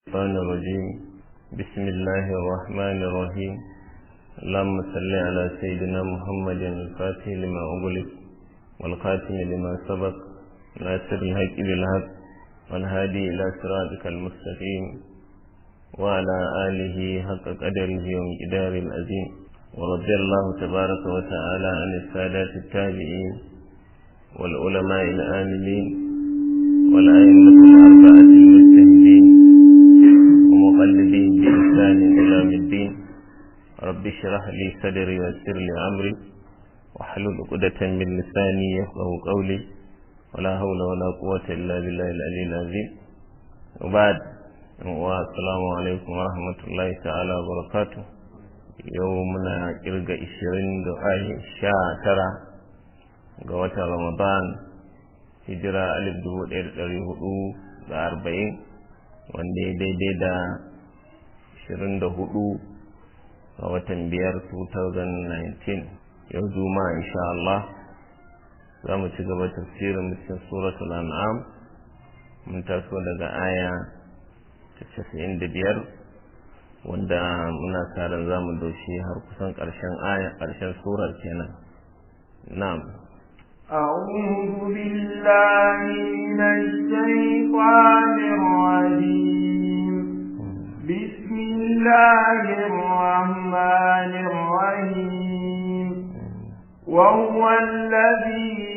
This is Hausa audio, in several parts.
الشيطان الرجيم بسم الله الرحمن الرحيم اللهم صل على سيدنا محمد الفاتح لما أغلق والخاتم لما سبق ناصر الحق بالحق والهادي إلى صراطك المستقيم وعلى آله حق قدره ومقدار العظيم ورضي الله تبارك وتعالى عن السادات التابعين والعلماء العاملين والأئمة الأربعة المجتهدين ومقلدين بإحسان إلى يوم الدين رب اشرح لي صدري ويسر لي أمري واحلل عقدة من لساني يفقه قولي ولا حول ولا قوة إلا بالله العلي العظيم وبعد والسلام عليكم ورحمة الله تعالى وبركاته يومنا إرجع إشرين دعاء شاترة ga watan Ramadan hijira alif dubu ɗaya da ɗari hudu da arba'in wanda ya daidai da ashirin da hudu a watan biyar 2019 yau juma'a insha Allah za mu ci gaba tafsirin cikin suratul an'am mun taso daga aya ta casa'in da biyar wanda muna sa ran za mu doshi har kusan ƙarshen aya ƙarshen surar kenan na'am أعوذ بالله من الشيطان الرجيم بسم الله الرحمن الرحيم وهو الذي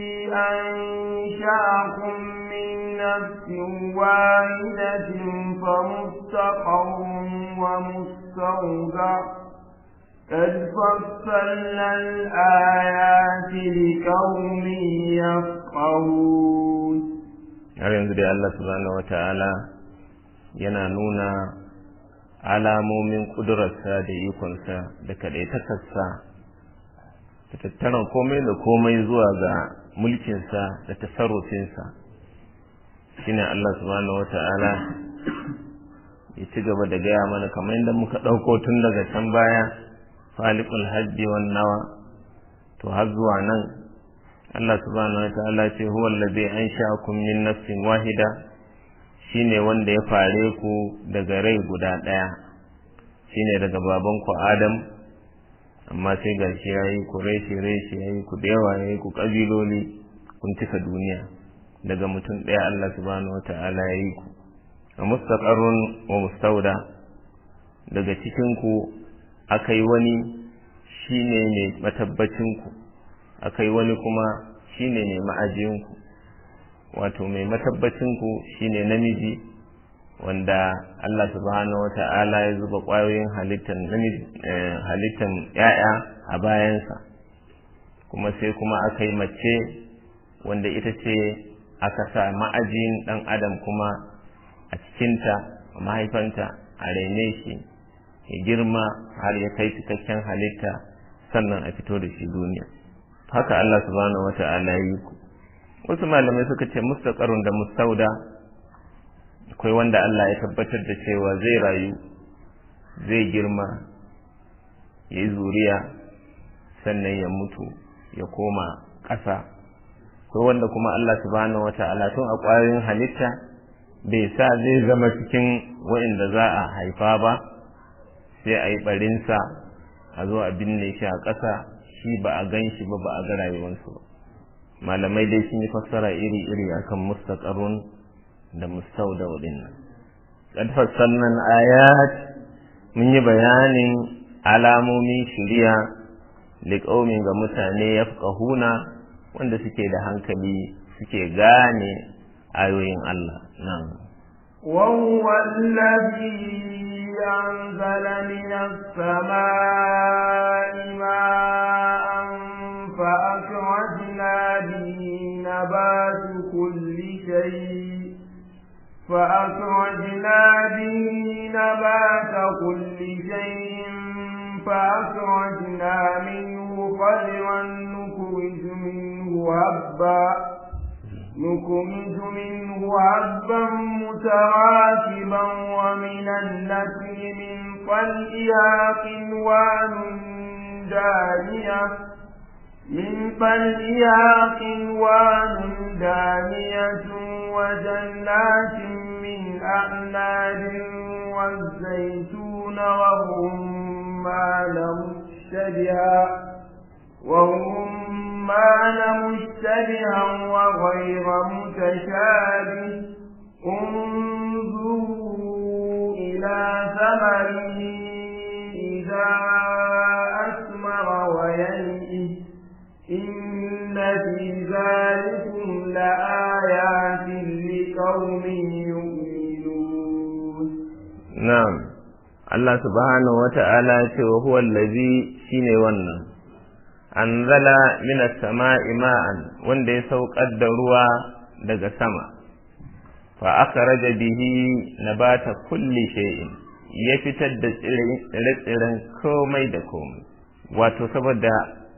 أنشأكم من نفس واحدة فمستقر ومستودع قد فصلنا الآيات لقوم يفقهون har yanzu dai Allah subhanahu wa ta'ala yana nuna alamomin ƙudurarsa da ikonsa da kaɗaitakarsa da tattaran komai da komai zuwa ga mulkinsa da tasarrufinsa shine Allah subhanahu wa ta'ala ya ci gaba da gaya mana kamar yadda muka ɗauko tun daga can baya falikul hajji wan nawa to har zuwa nan Allah subhanahu wa ta'ala ce huwa allazi ansha'akum min nafsin wahida shine wanda ya fare ku daga rai guda daya shine daga baban ku Adam amma sai gashi yayi ku reshe reshe yayi ku da yawa yayi ku kabiloli kun cika duniya daga mutum daya Allah subhanahu wa ta'ala yayi ku wa mustaqarrun wa mustauda daga cikin ku akai wani shine ne matabbacin ku akai wani kuma shine ne ma'ajinku wato mai matabbacinku shine namiji wanda Allah subhanahu wata'ala ya zuba ƙwayoyin halittar namiji halittar ‘ya'ya a bayansa kuma sai kuma aka yi mace wanda ita ce aka sa ma'ajin ɗan adam kuma a cikinta a mahaifanta a raine shi ya girma har ya kai cikakken halitta sannan a fito da shi duniya haka Allah subhanahu wa ta'ala yi ku wasu malamai suka ce mustaqarrun da mustauda akwai wanda Allah ya tabbatar da cewa zai rayu zai girma ya yi zuriya sannan ya mutu ya koma ƙasa akwai wanda kuma Allah subhanahu wa ta'ala tun a ƙwayoyin halitta bai sa zai zama cikin waɗanda za a haifa ba sai a yi ɓarinsa a zo a binne shi a ƙasa shi ba a gan shi ba ba a ga rayuwarsu ba malamai dai sun yi fassara iri-iri akan mustaqarrun da mustauda waɗannan qad fassalna ayat mun yi bayanin alamomin shari'a liqaumin ga mutane yafqahuna wanda suke da hankali suke gane ayoyin Allah nan وهو الذي أنزل من السماء ماء فأخرجنا به نبات كل شيء فأخرجنا به نبات كل شيء فأخرجنا منه خضرا نخرج منه هبا نخرج منه هبا متراكبا ومن النسل من طلئها قنوان دانية من طلئها قنوان دانية وجنات من أعناب والزيتون والرمان مشتبها والرمان مشتبها وغير متشابه انظروا إلى ثمره إذا أثمر وينئه إن في ذلكم لآيات لقوم يؤمنون نعم Allah subhanahu wa ta'ala ce wa huwa allazi shine wannan anzala minas sama'i ma'an wanda ya saukar da ruwa daga sama fa akhraja bihi nabata kulli shay'in ya fitar da tsire-tsiren komai da komai wato saboda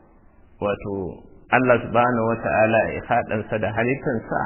wato Allah subhanahu wa ta'ala ya haɗansa da halittansa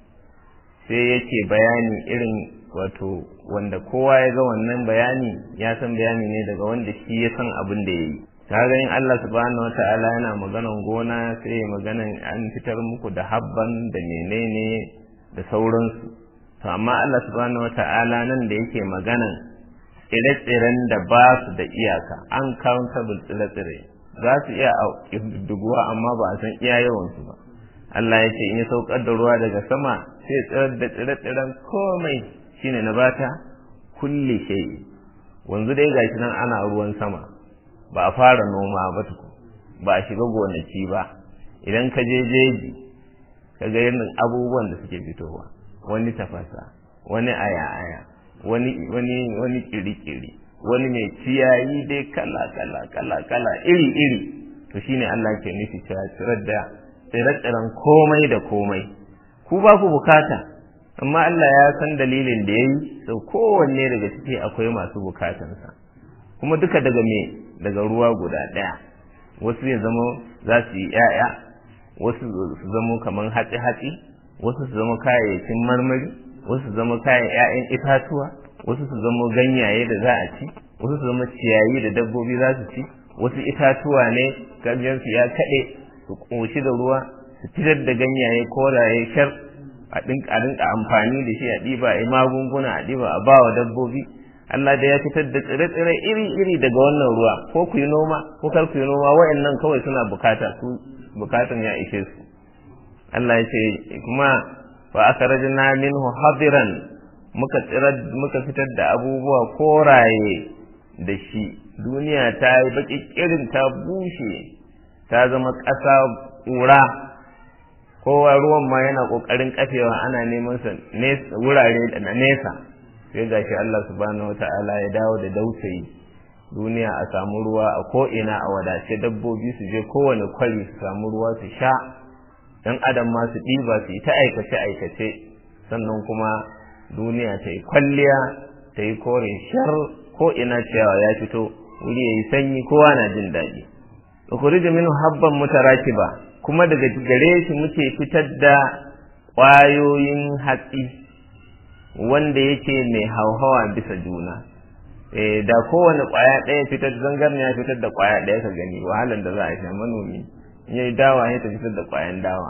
sai yake bayani irin wato wanda kowa ya ga wannan bayani ya san bayani ne daga wanda shi ya san abin da ya yi kaga in Allah subhanahu wa ta'ala yana maganan gona sai maganan an fitar muku da habban da menene da sauransu to amma Allah subhanahu wa ta'ala nan da yake maganan tsire-tsiren da ba su da iyaka uncountable tsire-tsire za su iya duguwa amma ba a san iya yawansu ba Allah ya ce in ya saukar da ruwa daga sama sai tsirar da tsire-tsiren komai shine na bata kulli shay wanzu dai gashi nan ana ruwan sama ba a fara noma ba tuku ba a shiga gonaki ba idan ka je jeji ka ga irin abubuwan da suke fitowa wani tafasa wani aya-aya wani wani wani kiri-kiri wani mai ciyayi dai kala kala kala kala iri iri to shine Allah ke nufi cewa tsirar da tsire-tsiren komai da komai ku ba ku bukata amma Allah ya san dalilin da yayi sau kowanne daga ciki akwai masu bukatansa kuma duka daga me daga ruwa guda ɗaya wasu ya zama za su yi ‘ya'ya wasu su zama kamar hatsi-hatsi wasu su zama kayayyakin marmari wasu su zama kayan ‘ya'yan itatuwa wasu su zama ganyaye da za a ci wasu su zama ciyayi da dabbobi za su ci wasu itatuwa ne ganyensu ya kaɗe su ƙoshi da ruwa su fitar da ganyaye koraye shar a rinka amfani da shi a ɗiba a magunguna a ɗiba a bawa dabbobi Allah da ya fitar da tsire-tsire iri-iri daga wannan ruwa ko ku yi noma ko kar ku yi noma wa'annan kawai suna bukata su bukatan ya ishe su Allah ya ce kuma fa akhrajna minhu hadiran muka tsira muka fitar da abubuwa koraye da shi duniya ta yi baki kirin ta bushe ta zama ƙasa ƙura kowa ruwan ma yana ƙoƙarin kafewa ana neman sa wurare da nesa sai gashi Allah subhanahu wata'ala ya dawo da dausayi duniya a samu ruwa a ko'ina a wadace dabbobi su je kowane kwari su samu ruwa su sha dan adam ma su ɗiba su yi ta aikace aikace sannan kuma duniya ta yi kwalliya ta yi kore shar ko'ina ciyawa ya fito wuri ya yi sanyi kowa na jin daɗi ukhrija minhu habban mutarakiba kuma daga gare shi muke fitar da ƙwayoyin hatsi wanda yake mai hauhawa bisa juna eh da kowane ƙwaya ɗaya fitar zangarniya fitar da ƙwaya ɗaya ka gani wahalan da za a sha manomi in yayi dawa ya ta fitar da ƙwayan dawa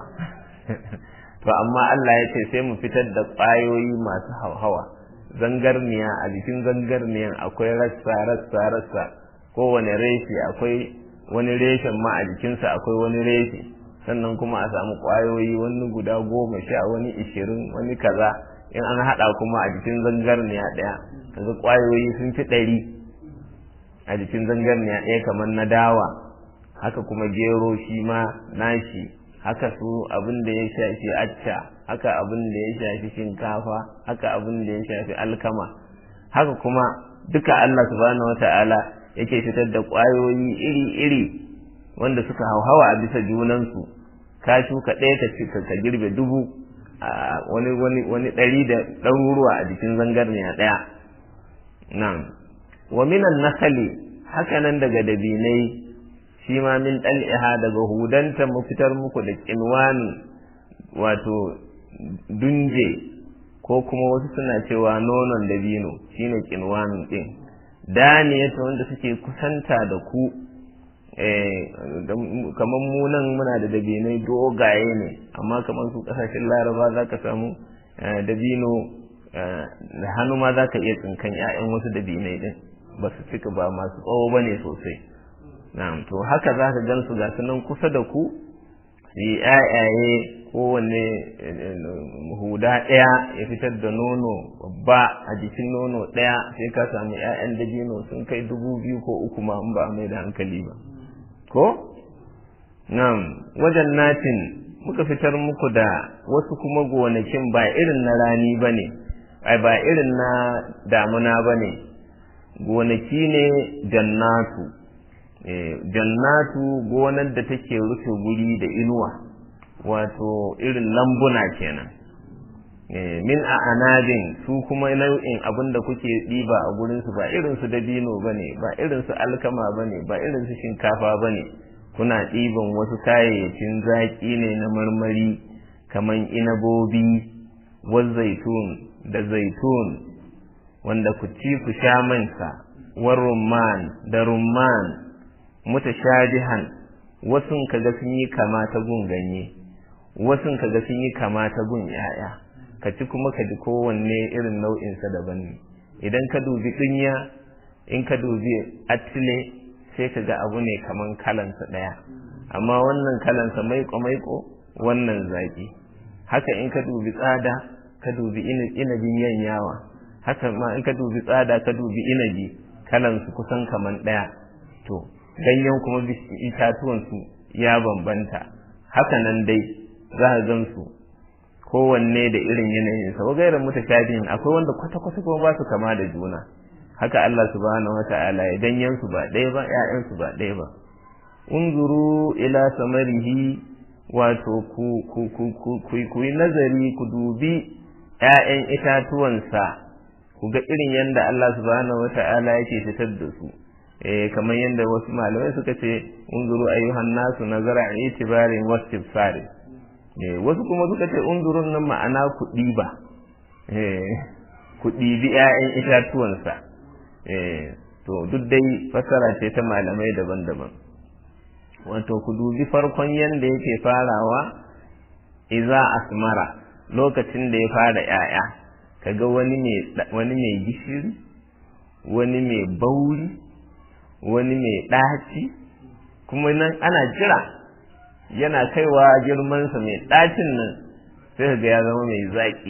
to amma Allah ya ce sai mu fitar da ƙwayoyi masu hauhawa zangarniya a jikin zangarniyan akwai rassa rassa rassa kowane reshe akwai wani reshen ma a jikinsa akwai wani reshe sannan kuma a samu ƙwayoyi wani guda goma sha wani ishirin wani kaza in an haɗa kuma a jikin zangarniya ɗaya kaga ƙwayoyi sun fi ɗari a jikin zangarniya ɗaya kamar na dawa haka kuma gero shi ma nashi haka su abin da ya shafi acca haka abin da ya shafi shinkafa haka abin da ya shafi alkama haka kuma duka Allah subhanahu wata'ala yake fitar da ƙwayoyi iri-iri wanda suka hauhawa a bisa junansu ka shuka ɗaya ka ka girbe dubu a wani wani wani ɗari da ɗaruruwa a jikin zangarniya ɗaya nan wa minan nakali haka nan daga dabinai shi ma min ɗal'iha daga hudanta mu fitar muku da kinwani wato dunje ko kuma wasu suna cewa nonon dabino shine kinwanin ɗin daniyata wanda suke kusanta da ku kamar mu nan muna da dabinai dogaye ne amma kamar su kasashen laraba za ka samu dabino da hannu ma za ka iya tsinkan 'ya'yan wasu dabinai din ba su cika ba masu tsawo ba ne sosai na'am to haka za ka gan su ga nan kusa da ku su yi 'ya'yaye kowanne huda ɗaya ya fitar da nono babba a jikin nono ɗaya sai ka samu 'ya'yan dabino sun kai dubu biyu ko uku ma in ba a mai da hankali ba ko Na'am, wajen natin muka fitar muku da wasu kuma gonakin ba irin na rani ba ne, ai ba irin na damuna ba ne, gonaki ne jannatu, e, jannatu gonar da take rufe guri da inuwa, wato irin lambuna kenan. E, min a anadin su kuma nau'in abin da kuke ɗiba a gurinsu ba irinsu dabino ba ne, ba irinsu alkama ba ne, ba irinsu shinkafa ba ne. kuna ɗiban wasu kayayyakin zaƙi ne na marmari kaman inabobi zaitun da zaitun wanda ku ci ku sha mansa war rumman da rumman mutashabihan wasun kaga sun yi kama ta gun ganye wasun kaga sun yi kama ta gun yaya ka ci kuma ka ji kowanne irin nau'insa daban ne idan ka dubi ɗinya in ka dubi atile sai ka ga abu ne kaman kalansa ɗaya amma wannan kalansa maiko maiko wannan zaƙi haka in ka dubi tsada ka dubi inabin yanyawa haka ma in ka dubi tsada ka dubi inabi kalansu kusan kaman ɗaya to ganyen kuma itatuwansu ya bambanta haka nan dai za ka gan su kowanne da irin yanayinsa wa gairar mutashabihin akwai wanda kwata-kwata kuma ba su kama da juna haka Allah subhanahu wata'ala ya danyen su ba ɗaya ba ƴaƴan su ba ɗaya ba unzuru ila samarihi wato ku ku ku ku ku yi nazari ku dubi ƴaƴan itatuwansa ku ga irin yadda Allah subhanahu wata'ala yake fitar da su eh kamar yadda wasu malamai suka ce unzuru ayyuhan nasu nazara itibarin wastifsari eh wasu kuma suka ce unzurun nan ma'ana ku ɗiba eh ku ɗibi ƴaƴan itatuwansa to duk dai fassara ce ta malamai daban-daban wato ku dubi farkon yadda yake farawa iza asmara lokacin da ya fara ‘ya'ya kaga wani mai gishiri wani mai bauri wani mai ɗaci kuma nan ana jira yana kaiwa girmansa mai ɗacin nan sai ga ya zama mai zaƙi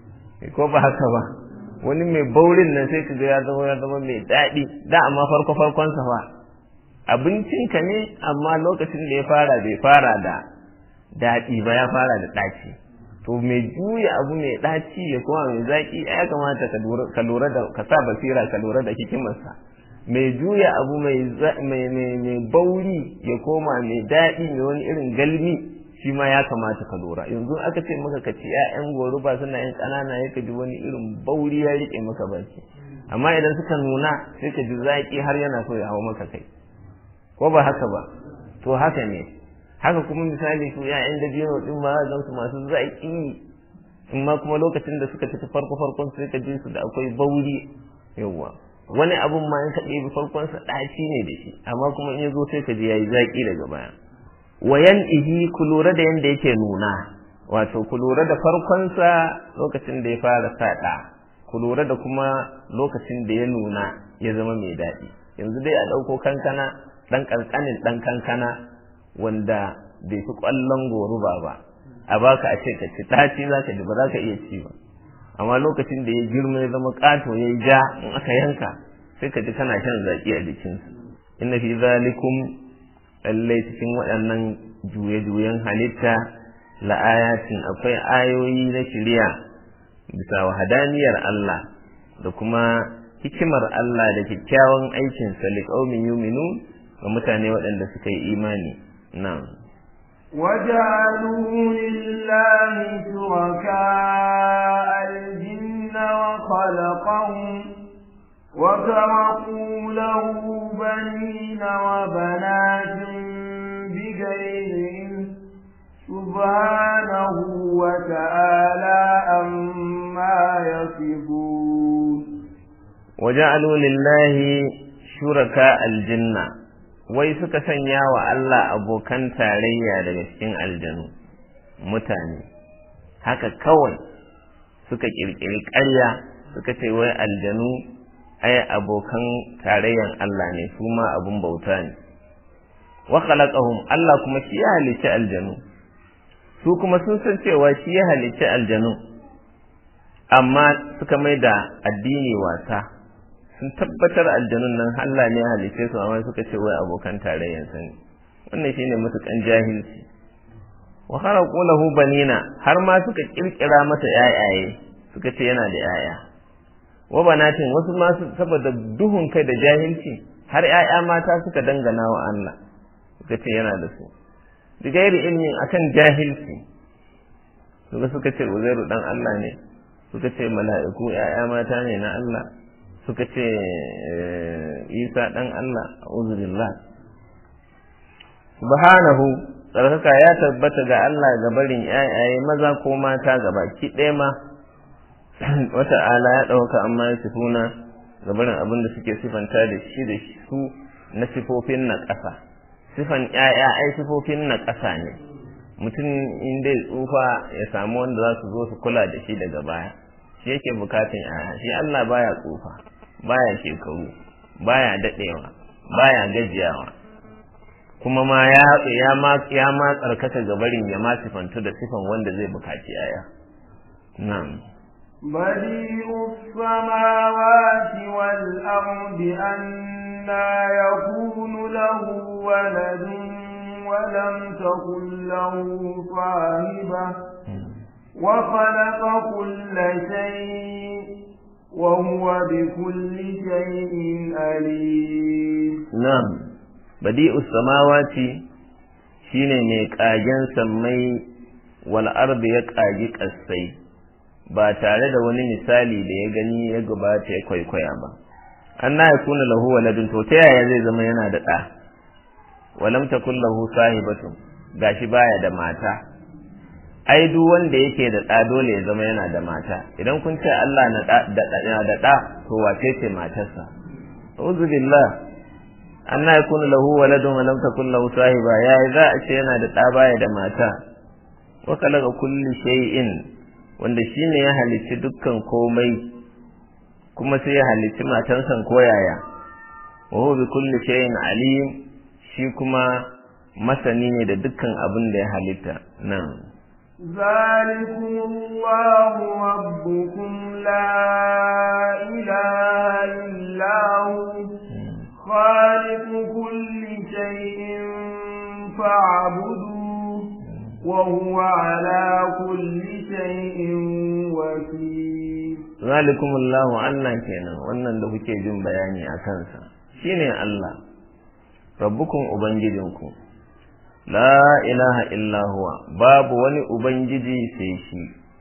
ko ba haka ba wani mai baurin nan sai kaga ya zama ya zama mai daɗi da amma farko farkon sa fa abincinka ne amma lokacin da ya fara bai fara da daɗi ba ya fara da ɗaci to mai juya abu mai ɗaci ya kuma mai zaƙi ya kamata ka lura da ka sa basira ka lura da hikimarsa mai juya abu mai mai bauri ya koma mai daɗi mai wani irin galmi shi ma ya kamata ka lura yanzu aka ce maka ka ci ƴaƴan goruba suna yin ƙanana ya ka ji wani irin bauri ya rike maka baki amma idan suka nuna sai ka ji zaƙi har yana so ya hawa maka kai ko ba haka ba to haka ne haka kuma misali su ƴaƴan da biyu din ma zan su masu zaƙi in ma kuma lokacin da suka tafi farko farkon sai ka ji su da akwai bauri yawwa wani abun ma in ka ɗebi farkon sa ɗaci ne da shi amma kuma in ya zo sai ka ji yayi zaƙi daga baya wayan ihi ku lura da yanda yake nuna wato ku lura da farkonsa lokacin da ya fara saɗa ku lura da kuma lokacin da ya nuna ya zama mai daɗi yanzu dai a ɗauko kankana ɗan ƙanƙanin ɗan kankana wanda bai fi ƙwallon goruba ba a baka a ce ka ci ɗaci za ka ji ba za ka iya ci ba amma lokacin da ya girma ya zama ƙato ya yi ja in aka yanka sai ka ji kana shan zaƙi a jikinsa inna fi zalikum lallai cikin waɗannan juye-juyen halitta la'ayatin akwai ayoyi na shirya bisa wahadaniyar Allah da kuma hikimar Allah da kyakkyawan aikin sa liqaumin yu'minu ga mutane waɗanda suka yi imani na'am وجعلوا لله شركاء الجن وخلقهم وتركوا له بنين وبنات بغير علم سبحانه وتعالى عما يصفون وجعلوا لله شركاء الجنة wai suka sanya wa Allah abokan tarayya daga cikin aljanu mutane haka kawai suka kirkiri ƙarya suka ce wai aljanu ai abokan tarayyan Allah ne su ma abun bauta ne wa khalaqahum Allah kuma shi ya halicci aljanu su kuma sun san cewa shi ya halicci aljanu amma suka mai da addini wasa sun tabbatar aljanun nan Allah ne ya halicce su amma suka ce wai abokan tarayyan sa ne wannan shine mutukan jahilci wa kharaqu lahu banina har ma suka kirkira masa yayaye suka ce yana da yaya wa banatin wasu ma saboda duhun kai da jahilci har yaya mata suka dangana wa Allah suka ce yana da su da gairi ilmin akan jahilci suka suka ce uzairu dan Allah ne suka ce mala'iku yaya mata ne na Allah suka ce isa dan Allah uzurillah subhanahu tsarkaka ya tabbata ga Allah ga barin yayaye maza ko mata ga baki ɗaya ma wata ala ya ɗauka amma ya sifuna ga barin abin da suke sifanta da shi da su na sifofin na ƙasa sifan ‘ya'ya ai sifofin na ƙasa ne mutum in dai tsufa ya samu wanda za su zo su kula da shi daga baya shi yake bukatun ‘ya'ya shi Allah baya tsufa baya shekaru baya daɗewa baya gajiyawa kuma ma ya ya ma ya ma tsarkaka gabarin ya ma sifantu da sifan wanda zai bukaci ‘ya'ya na'am بديع السماوات والأرض أنا يكون له ولد ولم تكن له صاحبة وخلق كل شيء وهو بكل شيء أليم نعم بديع السماوات shine mai ƙagen sammai wal ardi ya ƙagi ƙasai ba tare da wani misali da ya gani ya gabata ya kwaikwaya ba an na ya kuna lahu waladun to ta yaya zai zama yana da ɗa walam takun lahu sahibatun gashi baya da mata ai duk wanda yake da ɗa dole ya zama yana da mata idan kun ce Allah na da da ɗa to wace ce matarsa a'udhu billah an na yakunu lahu waladun walam takun lahu sahiba yayi za a ce yana da ɗa baya da mata wa khalaqa kulli shay'in wanda shi ne ya halicci dukkan komai kuma sai ya halicci matansa koyaya wa huwa bi kulli shay'in alim shi kuma masani ne da dukkan abin da ya halitta nan ذلكم الله ربكم لا إله إلا هو خالق كل شيء فاعبدوه وهو على كل شيء وكيل ذلكم الله Allah kenan wannan da kuke jin bayani a kansa shine Allah rabbukum ubangijinku la ilaha illa huwa babu wani ubangiji sai shi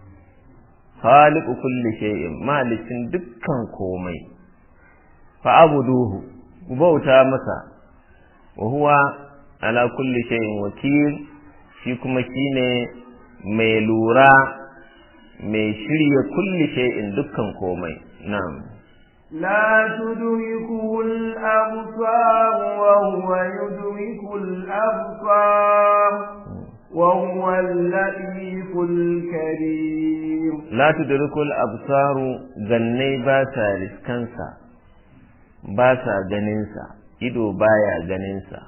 khaliqu kulli shay'in malikin dukkan komai fa abuduhu ku bauta masa wa huwa ala kulli shay'in wakil shi kuma shine mai lura mai shirya kulli shay'in dukkan komai na'am لا تدركه الأبصار وهو يدرك الأبصار وهو اللطيف الكريم لا تدرك الأبصار جني باسا رسكنسا باسا جننسا ido baya ganinsa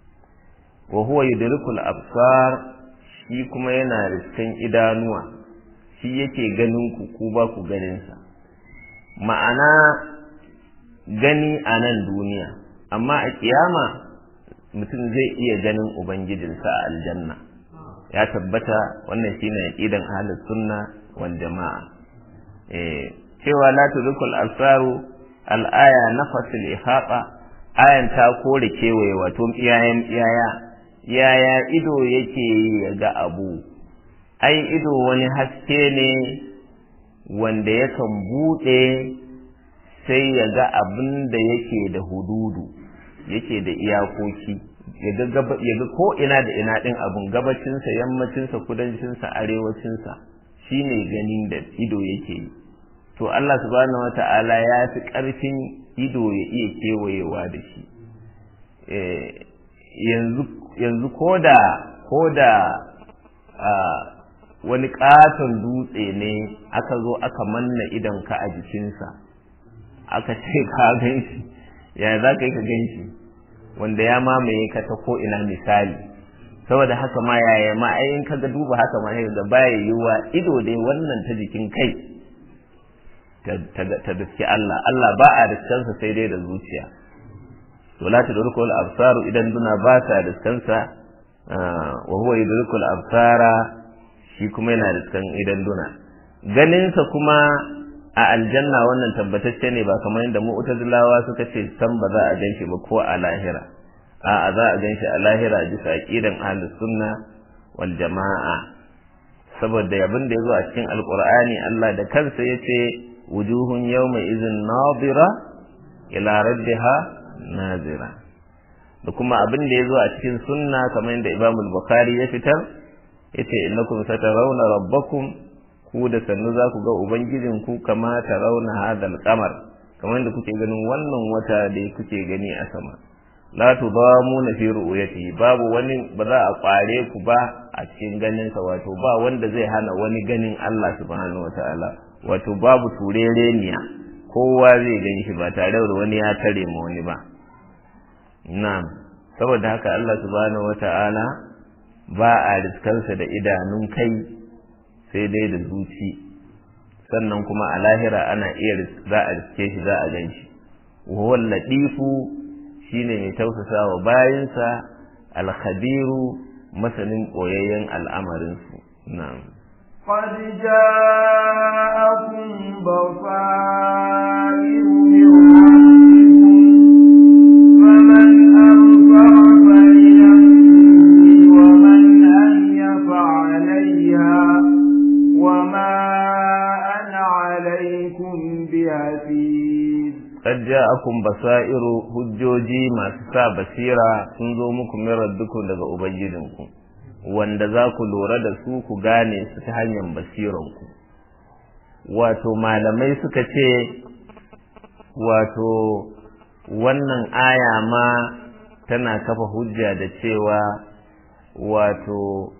wa huwa yudrikul absar shi kuma yana riskan idanuwa shi yake ganin ku ku ba ku ganinsa ma'ana gani a nan duniya amma a kiyama mutum zai iya ganin ubangijinsa a aljanna ya tabbata wannan shine aqidan ahlus sunna wal jamaa eh cewa la tudrikul absaru al aya nafasul ihata ayan ta kore kewaye wato iyayen iyaya yaya ido yake ya ga abu ai ido wani haske ne wanda yakan buɗe sai ya ga abin da yake da hududu yake da iyakoki ya ga ko ina da ina ɗin abun gabacinsa yammacinsa kudancinsa arewacinsa shine ganin da ido yake yi to Allah subhanahu wata'ala ya fi ƙarfin ido ya iya kewayewa da shi yanzu ko da ko da wani katon dutse ne aka zo aka manna idon ka a jikinsa aka ce ka gan shi ya za ka yi ka gan shi wanda ya mamaye ka ta ko ina misali saboda haka ma yaya ma ayin ka ga duba haka ma ga baya yiwuwa ido dai wannan ta jikin kai ta daske Allah Allah ba a daskansa sai dai da zuciya to la tudrikul absaru idan duna ba ta daskansa wa huwa yudrikul absara shi kuma yana daskan idan duna ganinsa kuma a aljanna wannan tabbatacce ne ba kamar yadda mu'tazilawa suka ce san ba za a ganshi ba ko a lahira a za a ganshi a lahira bisa aqidan ahlus sunna wal jama'a saboda abin da yazo a cikin alqur'ani Allah da kansa yace wujuhun yawma idhin nadira ila rabbiha nazira da kuma abin da yazo a cikin sunna kamar yadda Imam al-Bukhari ya fitar yace innakum satarawna rabbakum ku da sannu za ku ga ubangijinku kama ta rauna hadal kamar kamar da kuke ganin wannan wata da kuke gani a sama la tudamu na fi ru'yati babu wani ba za a kware ku ba a cikin ganin sa wato ba wanda zai hana wani ganin Allah subhanahu wataala wato babu turereniya kowa zai gani shi ba tare da wani ya tare ma wani ba na'am saboda haka Allah subhanahu wataala ba a riskarsa da idanun kai sai dai da zuci sannan kuma a lahira ana iya za a riske shi za a gan shi wawal latifu shine mai tausasa wa bayansa alkhabiru masanin koyayyen al'amarinsu na'am قد جاءكم بصائر من ربكم فمن أبصر فلنفسه ومن أهي فعليها وما أنا عليكم بحفيظ قد جاءكم بصائر hujjoji masu sa basira sun zo muku min rabbikum daga ubangijinku wanda za ku lura da su ku gane su ta hanyar basiranku wato malamai suka ce wato wannan aya ma tana kafa hujja da cewa wato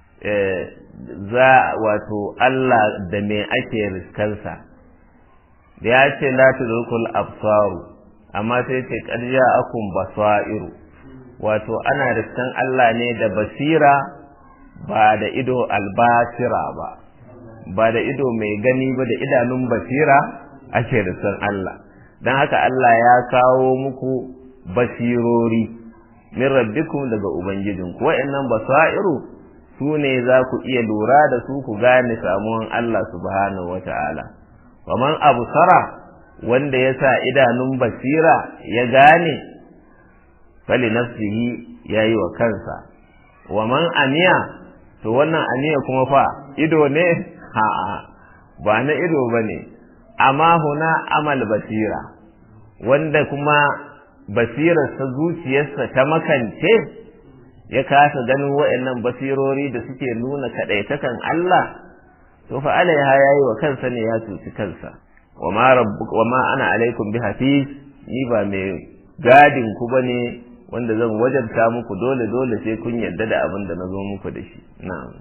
za wato Allah da me ake riskansa da ya ce la tudrikul absaru amma sai ce qad ja'akum basairu wato ana riskan Allah ne da basira ba da ido albasira ba ba da ido mai gani ba da idanun basira ake riskan Allah don haka Allah ya kawo muku basirori min rabbikum daga ubangijinku wa'annan basairu su ne za ku iya lura da su ku gane samuwan Allah subhanahu wata'ala waman absara wanda ya sa idanun basira ya gane fali nafsihi ya yi wa kansa waman aniya to wannan aniya kuma fa ido ne a'a ba na ido ba ne amma huna amal basira wanda kuma basirarsa zuciyarsa ta makance ya kasa ganin wa'annan basirori da suke nuna kaɗaitakan Allah to fa alaiha yayi wa kansa ne ya cuci kansa wa ma rabbuka wa ma ana alaikum bi hafiz ni ba mai gadin ku bane wanda zan wajabta muku dole dole sai kun yarda da abin da nazo muku da shi na'am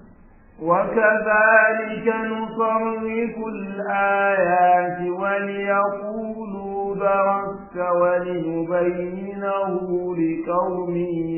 وكذلك نصرف الآيات وليقولوا درست ولنبينه لقوم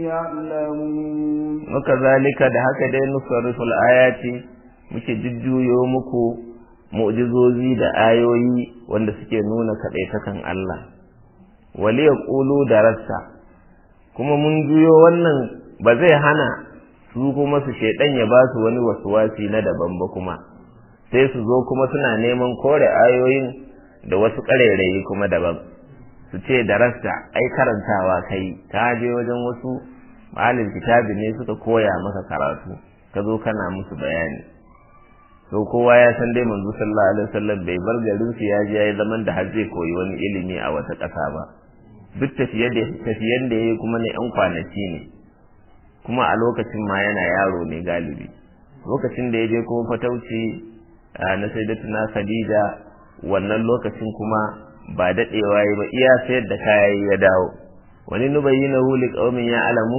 يعلمون وكذلك da haka dai nusarriful ayati muke jujjuyo muku mu'jizozi da ayoyi wanda suke nuna kaɗaitakan Allah wali ya ƙulu da rassa kuma mun juyo wannan ba zai hana su kuma su shaidan ya ba su wani wasuwasi na daban ba kuma sai su zo kuma suna neman kore ayoyin da wasu ƙarairayi kuma daban su ce da rasta ai karantawa kai ka je wajen wasu malin kitabi ne suka koya maka karatu ka zo kana musu bayani to kowa ya san dai manzo sallallahu alaihi wasallam bai bar garin su ya je yayi zaman da har zai koyi wani ilimi a wata ƙasa ba duk tafiye da tafiyen da yayi kuma ne yan kwanaki ne kuma a lokacin ma yana yaro ne galibi lokacin da ya je kuma fatauci na sayyidatuna Khadija wannan lokacin kuma ba dadewa yi ba iya sayar da kaya ya dawo wani nubayyinahu liqaumin ya'lamun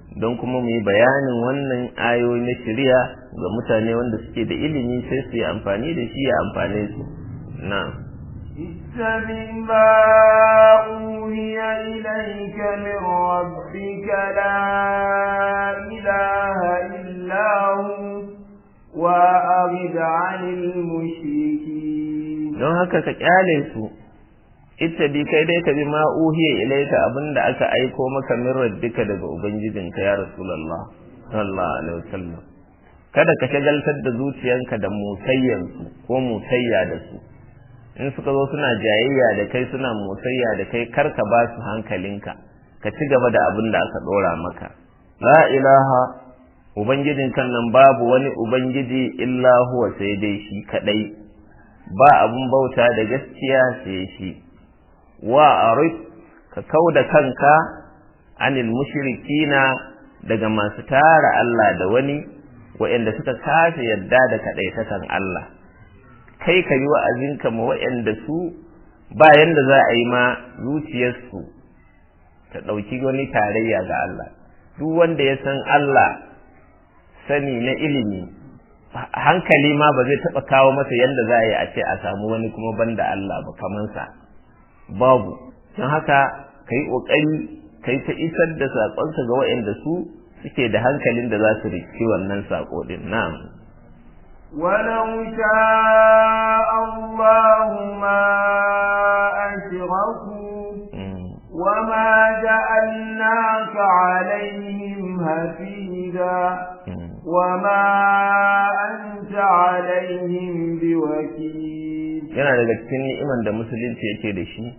don kuma mu yi bayanin wannan ayoyi na shari'a ga mutane wanda suke da ilimi sai su yi amfani da shi ya amfane su na'am اتبع ما أوهي إليك من ربك لا إله إلا هو وأعرض عن المشركين don haka ka kyale su ita bi kai dai ka bi ma uhiya ilaika abinda aka aiko maka min rabbika daga ubangijinka ya rasulullah sallallahu alaihi wasallam kada ka shagaltar da zuciyanka da musayyansu ko musayya da su in suka zo suna jayayya da kai suna musayya da kai kar ka ba su hankalinka ka ci gaba da abin da aka dora maka la ilaha ubangijin kan nan babu wani ubangiji illa huwa sai dai shi kadai ba abun bauta da gaskiya sai shi wa arif ka kauda kanka anil mushrikina daga masu tara Allah da wani waɗanda suka kafe yadda da kaɗaitakan Allah kai ka yi wa'azinka ma waɗanda su bayan da za a yi ma zuciyarsu ta ɗauki wani tarayya ga Allah duk wanda ya san Allah sani na ilimi hankali ma ba zai taɓa kawo masa yadda za a yi a ce a samu wani kuma banda Allah ba kamansa babu don haka ka yi ƙoƙari ka yi ta isar da saƙonsa ga waɗanda su suke da hankalin da za su riki wannan saƙo ɗin na'am ولو شاء الله ما أشركوا وما جعلناك عليهم هفيدا وما أنت عليهم بوكيل yana daga cikin ni'iman da musulunci yake da shi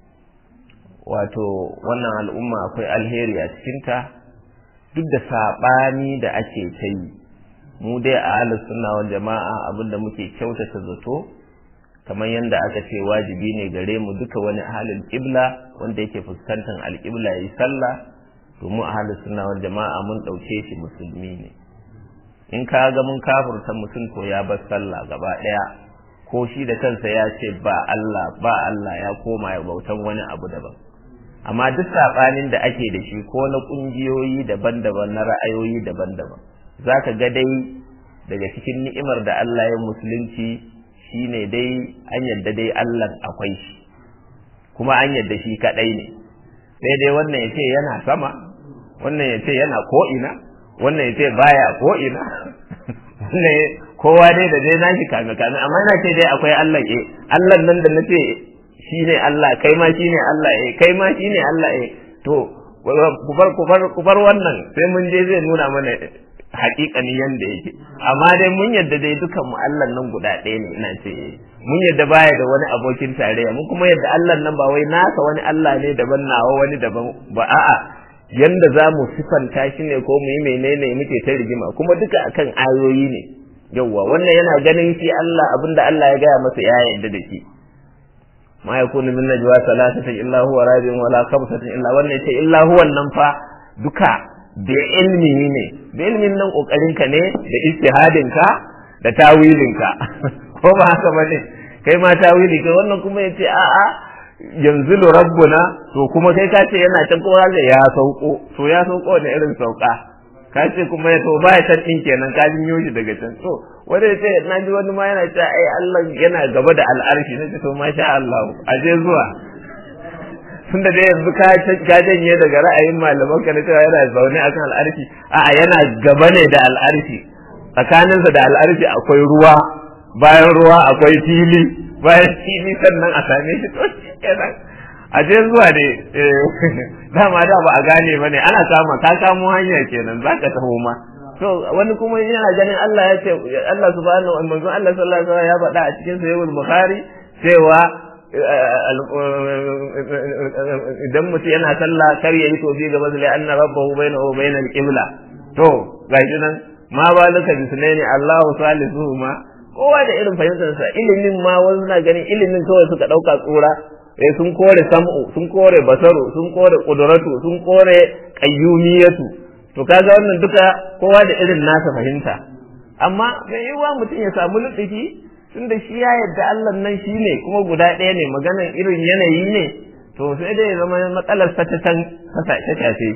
wato wannan al'umma akwai alheri a cikinta duk da saɓani da ake ta yi mu dai a halin sunna wal jama'a abinda muke kyautata zato kamar yadda aka ce wajibi ne gare mu duka wani halin ƙibla wanda yake fuskantar alƙibla ya yi sallah to mu a halin sunna wal jama'a mun ɗauke shi musulmi ne in ka ga mun kafurta mutum to ya bar sallah gaba ɗaya ko shi da kansa ya ce ba Allah ba Allah ya koma ya bautan wani abu daban amma duk saɓanin da ake da shi ko na ƙungiyoyi daban-daban na ra'ayoyi daban-daban za ka ga dai daga cikin ni'imar da Allah ya musulunci shine dai an yadda dai Allah akwai shi kuma an yadda shi kaɗai ne sai dai wannan ya ce yana sama wannan ya ce yana ko'ina wannan ya ce baya ko'ina wannan kowa dai da dai nashi kame kame amma na ce dai akwai Allah eh Allah nan da nace shi ne Allah kai ma shi ne Allah eh kai ma shi ne Allah eh to kubar kubar kubar wannan sai mun je zai nuna mana haƙiƙani yanda yake amma dai mun yadda dai dukan mu Allah nan guda ɗaya ne ina ce mun yadda baya da wani abokin tarayya mun kuma yadda Allah nan ba wai nasa wani Allah ne daban nawa wani daban ba a'a yanda za mu sifanta shi ne ko mu yi menene muke ta rigima kuma duka akan ayoyi ne yawwa wannan yana ganin shi Allah abinda Allah ya gaya masa ya yarda da shi ma yakunu min najwa salasatin illa huwa rabi'un wala khamsatin illa wannan ce illa huwa nan fa duka da ilmi ne da ilmin nan kokarin ka ne da ijtihadin ka da tawilin ka ko ba haka bane kai ma tawili kai wannan kuma yace a a yanzu rabbuna to kuma kai ka ce yana can kowa zai ya sauko to ya sauko ne irin sauka ka ce kuma ya to baya can din kenan ka jinyo shi daga can to wanda ya ce na ji wani ma yana cewa ai Allah yana gaba da al'arshi na ce to masha Allah a je zuwa tunda dai yanzu ka ka janye daga ra'ayin malaman ka na cewa yana zaune akan al'arshi a'a yana gaba ne da al'arshi tsakaninsa da al'arshi akwai ruwa bayan ruwa akwai fili bayan fili sannan a same shi to kenan a je zuwa ne dama da ba a gane ba ne ana kama ka kamo hanya kenan za ka taho ma to wani kuma yana ganin Allah ya ce Allah subhanahu wa manzon Allah sallallahu alaihi wasallam ya faɗa a cikin sahihul bukhari cewa idan mutum yana sallah kar ya yi tofi gaba da anna rabbahu bainahu wa bainal qibla to gashi nan ma balaka bisnaini Allahu salisuhuma kowa da irin fahimtarsa ilimin ma wasu na ganin ilimin kawai suka ɗauka tsura eh sun kore sam'u sun kore basaru sun kore kudratu sun kore qayyumiyatu to kaga wannan duka kowa da irin nasa fahimta amma mai yiwuwa mutum ya samu lutufi tunda shi ya yadda Allah nan shi ne kuma guda ɗaya ne maganan irin yanayi ne to sai dai ya zama matsalar ta can ta shafe shi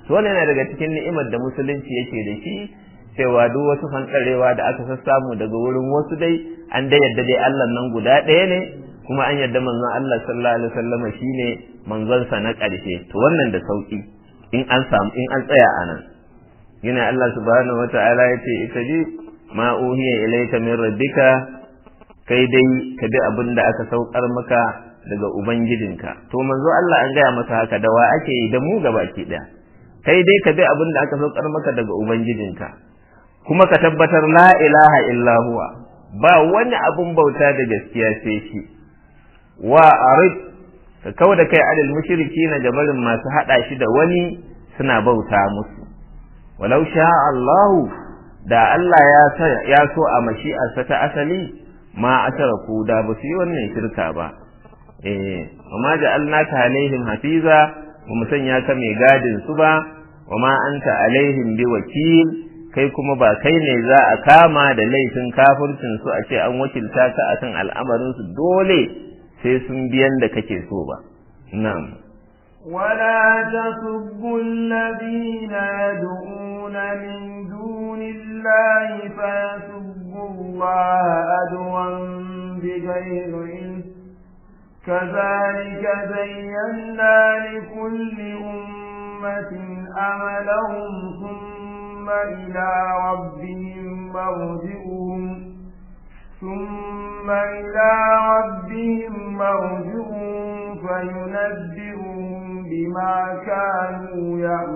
to wannan yana daga cikin ni'imar da musulunci yake da shi cewa duk wasu fankarewa da aka sassamu daga wurin wasu dai an da yadda dai Allah nan guda ɗaya ne kuma an yadda manzon Allah sallallahu alaihi wasallam shine manzon sa na ƙarshe to wannan da sauki in an samu in an tsaya anan yana Allah subhanahu wata'ala yace ita ji ma uhiya ilayka min rabbika kai dai ka bi abin da aka saukar maka daga ubangijinka to manzo Allah an gaya masa haka da wa ake yi da mu gabaki daya kai dai ka bi abin da aka saukar maka daga ubangijinka kuma ka tabbatar la ilaha illa huwa ba wani abun bauta da gaskiya sai shi wa arid ka kawo da kai adal mushriki na gabarin masu hada shi da wani suna bauta musu walau sha Allahu da Allah ya ya so a mashi'arsa ta asali ma asharaku da ba su yi wannan shirka ba eh amma ja'alnaka alaihim hafiza ba mu sanya ka mai gadin su ba wa ma anta alaihim bi wakil kai kuma ba kai ne za a kama da laifin kafircin su a ce an wakilta ka akan al'amarin su dole sai sun biyan da kake so ba na'am ولا تسبوا الذين يدعون من دون الله فيسبوا الله عدوا بغير علم كذلك زينا لكل أمة أملهم ثم إلى ربهم مرجعهم ثم إلى ربهم مرجعهم فينبئهم بما كانوا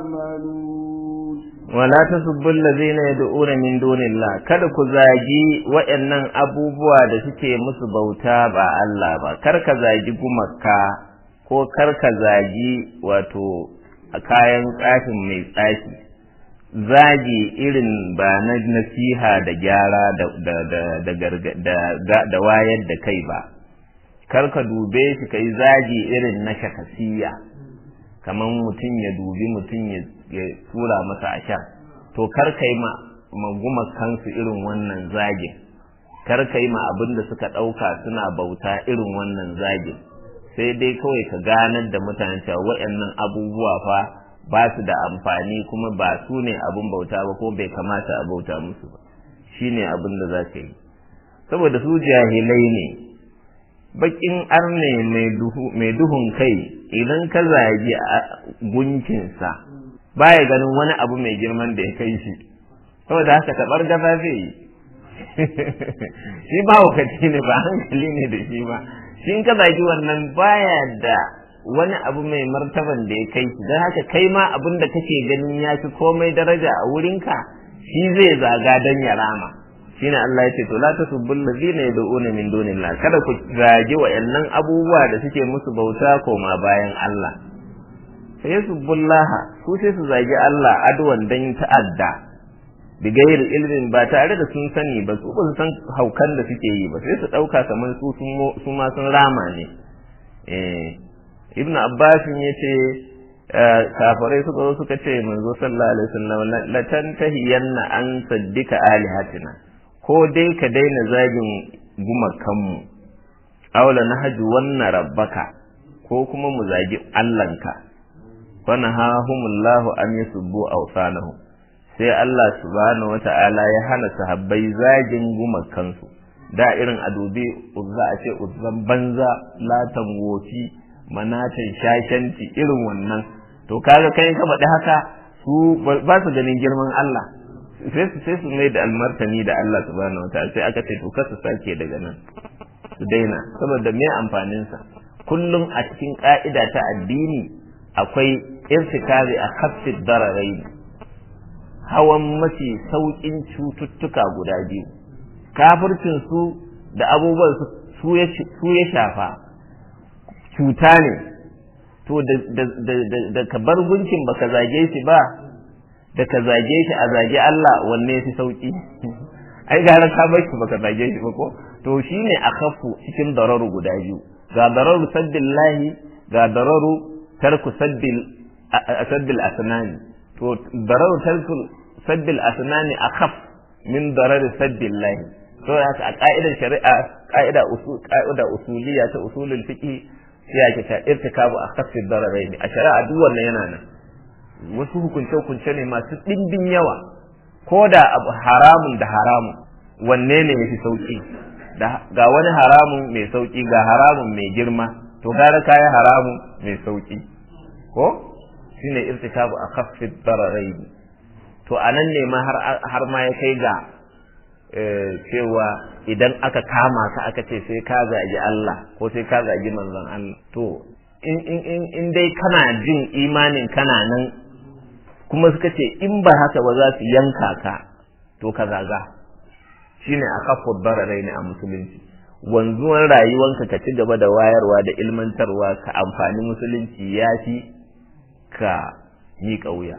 يعملون wala tasubbu allazina yad'una min dunillah kada ku zagi waɗannan abubuwa da suke musu bauta ba Allah ba kar ka zagi gumaka ko kar ka zagi wato kayan tsafin mai tsafi zagi irin ba na nasiha da gyara da da da da da wayar da kai ba kar ka dube shi kai zagi irin na shakasiya kamar mutum ya dubi mutum ya tura masa a sha to kar ka yi maguma kansu irin wannan zagin kar ka yi ma abin da suka ɗauka suna bauta irin wannan zagin sai dai kawai ka ganar da mutane cewa waɗannan abubuwa fa ba su da amfani kuma ba su ne abin bauta ba ko bai kamata a bauta musu ba shi ne abin da za ka yi saboda su jahilai ne bakin arne mai duhun kai idan ka zagi gunkinsa baya ganin wani abu mai girman da ya kai shi saboda haka tabar gaza zai yi shi ba wakati ne ba hankali ne da shi ba shi in ka zagi wannan baya da wani abu mai martaban da ya kai shi don haka kai ma abin da kake ganin ya fi komai daraja a wurinka shi zai zaga don ya rama shine Allah ya ce to la tasubbul ladina yad'una min dunillah kada ku zagi wayannan abubuwa da suke musu bauta koma bayan Allah sai yasubbullah su sai su zagi Allah adwan dan ta'adda bi gairi ilmin ba tare da sun sani ba su ba su san haukan da suke yi ba sai su dauka kamar su su ma sun rama ne eh ibnu abbas yace kafirai suka zo suka ce manzo sallallahu alaihi wasallam la tantahiyanna an saddika alihatina ko dai ka daina zagin gumakanmu aula na haju wannan rabbaka ko kuma mu zagi Allahnka wana hahumullahu an yasubbu awsanahu sai Allah subhanahu wata'ala ya hana sahabbai zagin gumakansu da irin adobe uzza a ce uzzan banza latan wofi manatan shashanci irin wannan to kaga kai ka faɗi haka su ba su ganin girman Allah sai su sai su mai da almartani da Allah subhanahu wataala sai aka ce to kar su sake daga nan su daina saboda me amfanin sa kullum a cikin ka'ida ta addini akwai irtikazi a khaffi dararai hawan mafi saukin cututtuka guda biyu kafircin su da abubuwan su su ya shafa cuta ne to da ka bar gunkin baka zage shi ba da ka zage shi a zage Allah wanne fi sauki ai gara ka bar shi baka zage shi ba ko to shine akhafu cikin dararu guda biyu ga dararu saddillahi ga dararu tarku saddil saddil asnani to dararu tarku saddil asnani akhaf min darari saddillahi to haka a ka'idar shari'a ka'ida usul ka'ida usuliyya ta usulul fiqh sai ake ta irtikabu akhaffi dararain a shari'a duk wannan yana nan wasu hukunce-hukunce ne masu ɗimbin yawa ko da abu haramun da haramun wanne ne ya fi sauƙi ga wani haramun mai sauƙi ga haramun mai girma to gara kayi haramun mai sauƙi ko shine irtikabu a khaffid dararai to anan ne ma har ma ya kai ga cewa idan aka kama ka aka ce sai ka zagi Allah ko sai ka zagi manzon Allah to in in in in dai kana jin imanin kana nan kuma suka ce in ba haka ba za su yanka ka to ka zaga shine a kafur bararai ne a musulunci wanzuwan rayuwanka ka ci gaba da wayarwa da ilmantarwa ka amfani musulunci ya fi ka miƙa wuya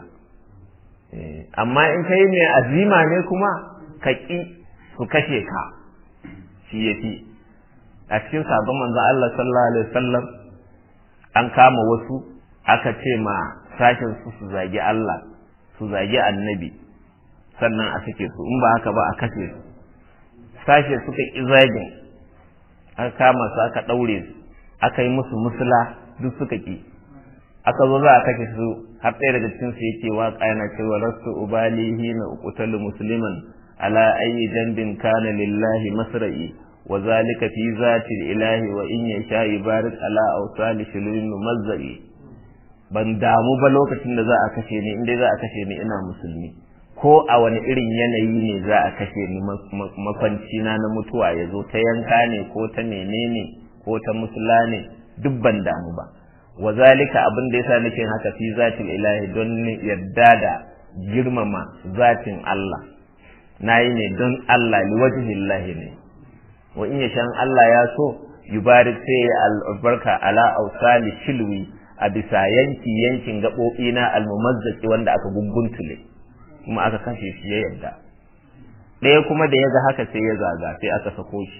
amma in kai mai azima ne kuma ka ƙi su kashe ka shi ya fi a cikin sabon manzon Allah sallallahu alaihi wasallam an kama wasu aka ce ma sashen su su zagi Allah su zagi annabi sannan a sake su in ba haka ba a kashe su sashe suka ƙi zagin aka kama su aka ɗaure su aka yi musu musula duk suka ƙi aka zo za a kashe su har ɗaya daga cikin su yake waka yana cewa rasu ubalihi na uqtalu musliman ala ayyi dambin kana lillahi masra'i wa zalika fi zati ilahi wa in yasha yubarik ala awsali shulun mumazzari ban damu ba lokacin da za a kashe ni inda za a kashe ni ina musulmi ko a wani irin yanayi ne za a kashe ni makwanci na na mutuwa ya zo ta yanka ne ko ta menene ko ta musula ne duk ban damu ba wa zalika abin da yasa nake haka fi zatin ilahi don yadda da girmama zatin Allah nayi ne don Allah li wajhillahi ne wa in yashan Allah ya so yubarik sai albarka ala ausali shilwi a bisa yanki yankin gaɓoɓi na almumazzaki wanda aka gunguntule kuma aka kashe shi ya yarda ɗaya kuma da ya ga haka sai ya zaga sai aka sako shi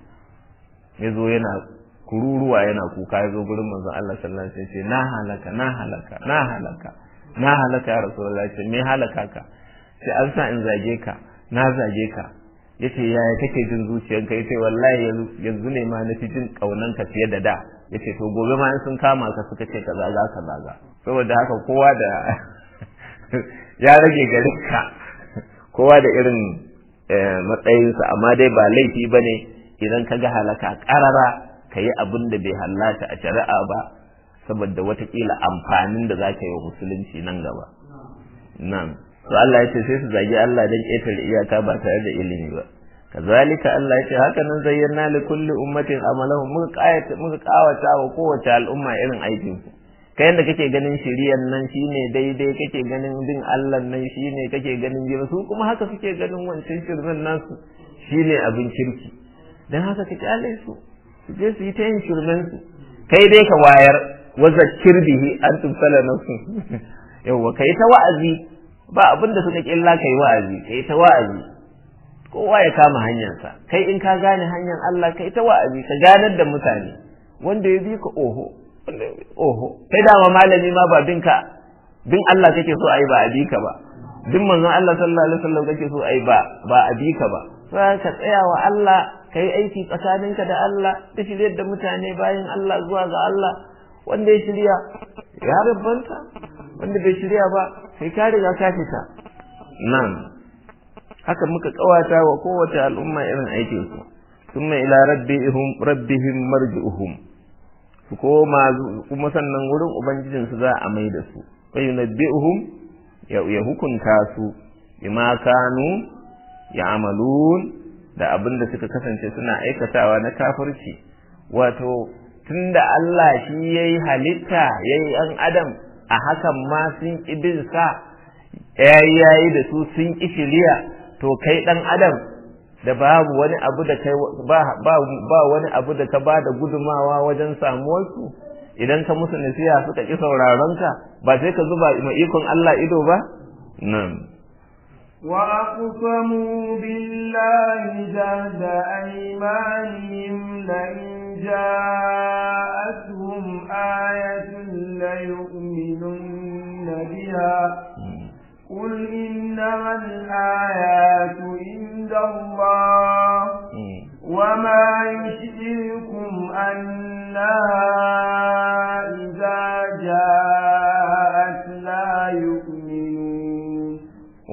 ya zo yana kururuwa yana kuka ya zo gurin manzon Allah sallallahu alaihi wasallam na halaka na halaka na halaka na halaka ya rasulullahi ce me halaka ka sai an sa in zage ka na zage ka yace yaya kake jin zuciyarka yace wallahi yanzu ne ma na fi jin kaunanka fiye da da yace to gobe ma in sun kama ka suka ce ka zaga ka zaga saboda haka kowa da ya rage gare ka kowa da irin matsayinsa amma dai ba laifi ba ne idan ka ga halaka ƙarara ka yi abin da bai hallata a shari'a ba saboda watakila amfanin da za ka yi wa musulunci nan gaba nan to Allah ya ce sai su zagi Allah don ƙetare iyaka ba tare da ilimi ba kazalika Allah ya ce haka nan zayyana li kulli ummatin amalahum muka kayata muka kawata wa kowace al'umma irin aikin su kai yanda kake ganin shiriyan nan shine daidai kake ganin bin Allah nan shine kake ganin jira su kuma haka suke ganin wancan shirmen nasu shine abin kirki dan haka ka kyale su su je su yi ta yin shirmen su kai dai ka wayar wa zakkir bihi an tumsala nafsu yawa kai ta wa'azi ba abin da suka killa kai wa'azi kai ta wa'azi kowa ya kama hanyarsa kai in ka gane hanyar Allah kai ta wa'azi ka ganar da mutane wanda ya bi ka oho oho kai dama malami ma ba bin ka bin Allah kake so ayi ba a bi ka ba bin manzon Allah sallallahu alaihi wasallam kake so ayi ba ba a bi ka ba sai ka tsaya wa Allah kai aiki tsakaninka da Allah da shiryar da mutane bayan Allah zuwa ga Allah wanda ya shirya ya rabbanta wanda bai shirya ba sai ka riga ka fita nan haka muka kawata wa kowace al'umma irin aikin su thumma ila rabbihim rabbihim marji'uhum su koma kuma sannan wurin ubangijin su za a mai da su wa yunabbi'uhum ya hukunta su bima kanu ya'malun da abin da suka kasance suna aikatawa na kafirci wato tunda Allah shi yayi halitta yayi an adam a hakan ma sun ƙi bin sa yayi yayi da su sun ƙi shiriya to kai dan adam da babu wani abu da kai ba ba, ba wani abu da ka ba da gudumawa wajen samuwar su idan ka musu nasiha suka ƙi sauraron ka ba sai ka zuba ma ikon Allah ido ba nan وأقسموا بالله جهد أيمانهم لئن جاءتهم آية ليؤمنن بها قل إنما الآيات عند الله وما يشركم أنها إذا جاءت لا يؤمنون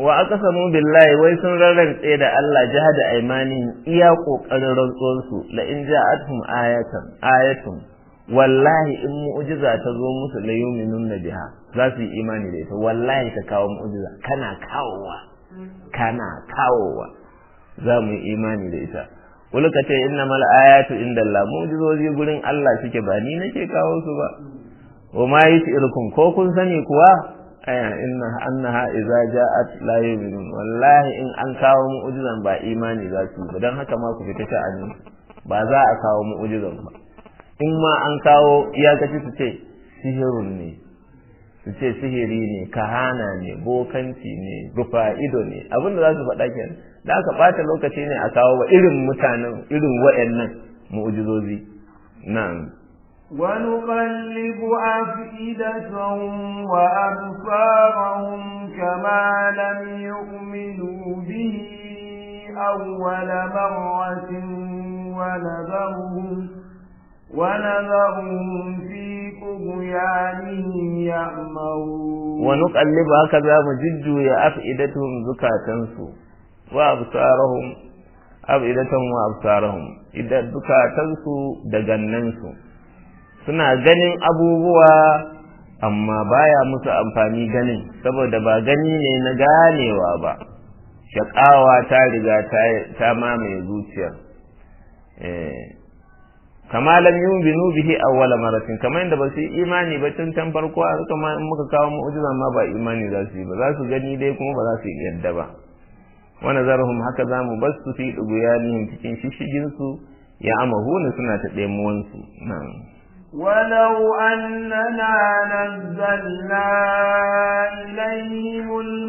wa aqsamu billahi wai sun rarrantse da Allah jahada aymani iya kokarin rantsuwar su la in ja'atuhum ayatan ayatun wallahi in mu'jiza ta zo musu la yu'minun biha za su yi imani da ita wallahi ka kawo mu'jiza kana kawowa kana kawowa za mu yi imani da ita wani ka ce innamal ayatu indallah mu'jizozi gurin Allah suke ba ni nake kawo su ba wa ma yus'irukum ko kun sani kuwa aya inna annaha idza ja'at la yu'minun wallahi in an kawo mu'jizan ba imani za su ba dan haka ma ku fita sha'ani ba za a kawo mu'jizan ba in ma an kawo iyakaci su ce sihirun ne su ce sihiri ne kahana ne bokanci ne rufa ido ne abinda za su faɗa kenan da aka ɓata lokaci ne a kawo wa irin mutanen irin wa'annan mu'jizozi na'am ونقلب أفئدتهم وأبصارهم كما لم يؤمنوا به أول مرة ونذرهم ونذرهم في طغيانهم يعمهون ونقلب هكذا مجد يا أفئدتهم زكاتنسو وأبصارهم أفئدتهم وأبصارهم إذا زكاتنسو دجننسو suna ganin abubuwa amma baya musu amfani ganin saboda ba gani ne na ganewa ba shaƙawa ta riga ta mamaye zuciyar kama lam yuminu bihi awwala maratin kamar yadda ba su yi imani ba tun can farko a haka ma in muka kawo mu'jiza ma ba imani za su yi ba za su gani dai kuma ba za su yi yadda ba wa nazarhum haka za mu bar su fi duguyanihim cikin shishigin su ya amahuna suna ta ɗemuwan su na'am ولو أننا نزلنا إليهم